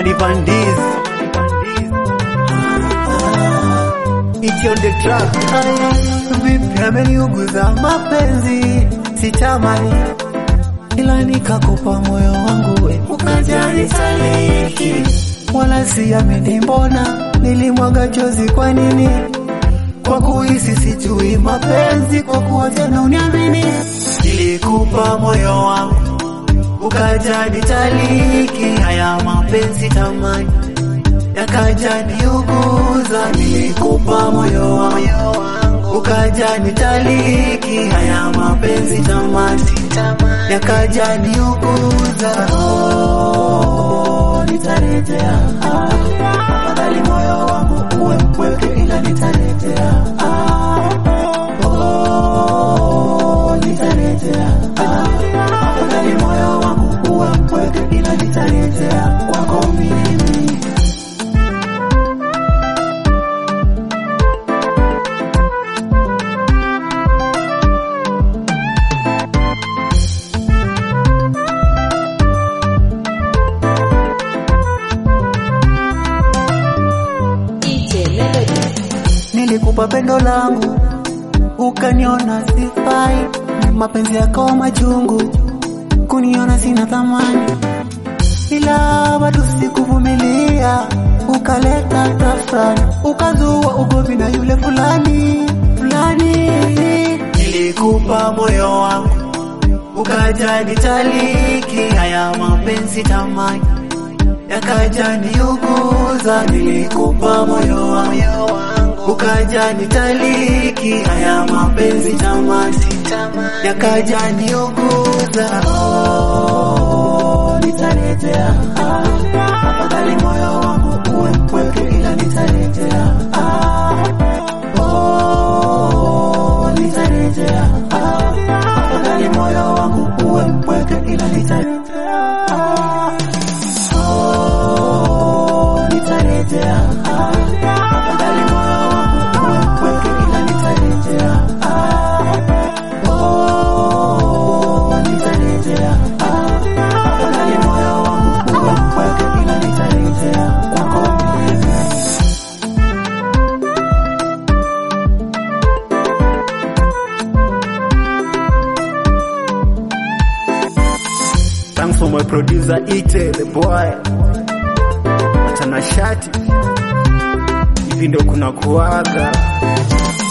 Amani Pandis It's on the track Vipi ameniuguza mapenzi sitamani ila nikakupa moyo wangu we ukajali saliki wala siamini mbona nilimwaga chozi kwa nini kwa kuhisi sijui mapenzi kwa kuwa tena uniamini nilikupa moyo wangu ukajani taliki haya mapenzi tamani yakaja niuguza nilikupa moyo wangu ukaja nitaliki haya mapenzi tamani yakaja niuguza oh, nitarejea ah, afadhali moyo wangu uwe mpweke ila nitarejea ah, oh, nitarejea ah, afadhali moyo wangu uwe mpweke ila nitarejea kwako mimi DJ Melody. nilikupa pendo langu ukaniona sifai, mapenzi yakawa machungu, kuniona sina thamani, ila bado sikuvumilia, ukaleta tafrani, ukazua ugomvi na yule fulani fulani. Nilikupa moyo wangu ukaja nitaliki, haya mapenzi tamani yakaja niuguza, nilikupa moyo wangu ukaja nitaliki, haya mapenzi tamani yakaja niuguza, oh, nitarejea ah, afadhali moyo wangu uwe mpweke, ila nitarejea ah, oh, nitarejea ah, afadhali moyo wangu uwe mpweke, ila nitarejea ah, oh, nitarejea ah, afadhali moyo wangu uwe mpweke, ila nitarejea ah, oh, nitarejea ah, afadhali moyo wangu uwe mpweke, ila nitarejea kwako mimi. Thanks for my producer Ite the boy. Mtanashati. Hivi ndio kuna kuaga.